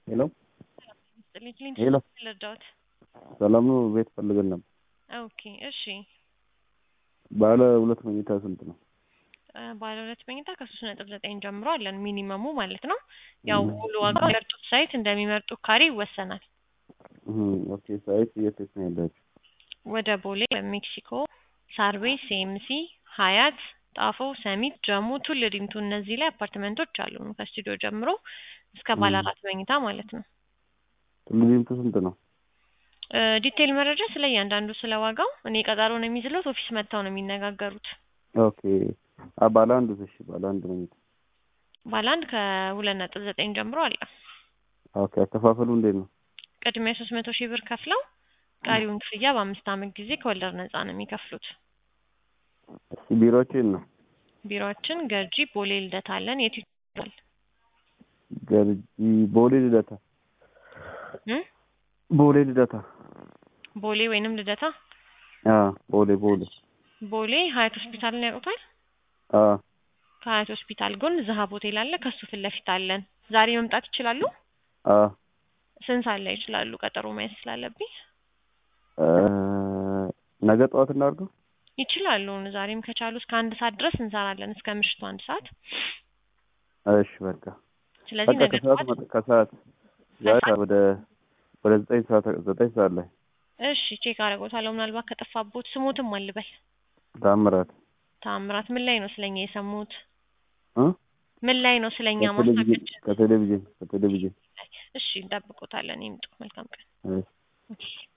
ሄሎ ይስጥልኝ ክሊንት ሄሎ ልርዳዎት? ሰላም ነው? ቤት ፈልገን ነበር። ኦኬ እሺ። ባለ ሁለት መኝታ ስንት ነው? እ ባለ ሁለት መኝታ ከሶስት ነጥብ ዘጠኝ ጀምሮ አለን ሚኒመሙ ማለት ነው። ያው ሙሉ ዋጋው የሚመርጡት ሳይት እንደሚመርጡት ካሬ ይወሰናል። እህ ኦኬ ሳይት የት የት ነው ያላችሁ? ወደ ቦሌ፣ ሜክሲኮ፣ ሳር ቤት፣ ሲኤምሲ፣ ሀያት፣ ጣፎ፣ ሰሚት፣ ጀሙ፣ ቱል ዲምቱ እነዚህ ላይ አፓርትመንቶች አሉ ከስቱዲዮ ጀምሮ እስከ ባለ እም። አራት መኝታ ማለት ነው። ቱሉ ዲምቱ ስንት ነው? እ ዲቴይል መረጃ ስለ እያንዳንዱ ስለ ዋጋው እኔ ቀጠሮ ነው የሚይዝለት ኦፊስ መጥተው ነው የሚነጋገሩት። ኦኬ አ ባለ አንዱ እሺ ባለ አንድ መኝታ ባለ አንድ ከሁለት ነጥብ ዘጠኝ ጀምሮ አለ። ኦኬ አከፋፈሉ እንዴት ነው? ቅድሚያ ሶስት መቶ ሺህ ብር ከፍለው ቀሪውን ክፍያ በአምስት ዓመት ጊዜ ከወለድ ነፃ ነው የሚከፍሉት። እሺ ቢሮአችሁ የት ነው? ቢሮአችን ገርጂ ቦሌ ልደታ አለን። የቱ ይችላል? ገርጂ ቦሌ ልደታ እ ቦሌ ልደታ ቦሌ ወይንም ልደታ አ ቦሌ ቦሌ ቦሌ ሀያት ሆስፒታልን ያውቁታል? አ ከሀያት ሆስፒታል ጎን ዝሀብ ሆቴል አለ። ከሱ ፊት ለፊት አለን። ዛሬ መምጣት ይችላሉ? አ ስንት ሰዓት ላይ ይችላሉ? ቀጠሮ መያዝ ስላለብኝ እ ነገ ጠዋት እናድርገው? ይችላሉ። ዛሬም ከቻሉ እስከ አንድ ሰዓት ድረስ እንሰራለን እስከ ምሽቱ አንድ ሰዓት። እሺ በቃ ስለዚህ በቃ ነገ ከሰዓት ጠዋት መጥ- ከሰዓት ዛሬ ከሰዓት? ወደ ወደ ዘጠኝ ሰዓት ዘጠኝ ሰዓት ላይ እሺ ቼክ አደርጎታለሁ። ምናልባት ከጠፋቦት ስሞትም አልበል ታምራት ታምራት ምን ላይ ነው ስለኛ የሰሙት? እ ምን ላይ ነው ስለኛ ከቴሌቪዥን ማስታወቂያ? ከቴሌቪዥን ከቴሌቪዥን እሺ እንጠብቆታለን። ይምጡ። መልካም ቀን። እሺ እሺ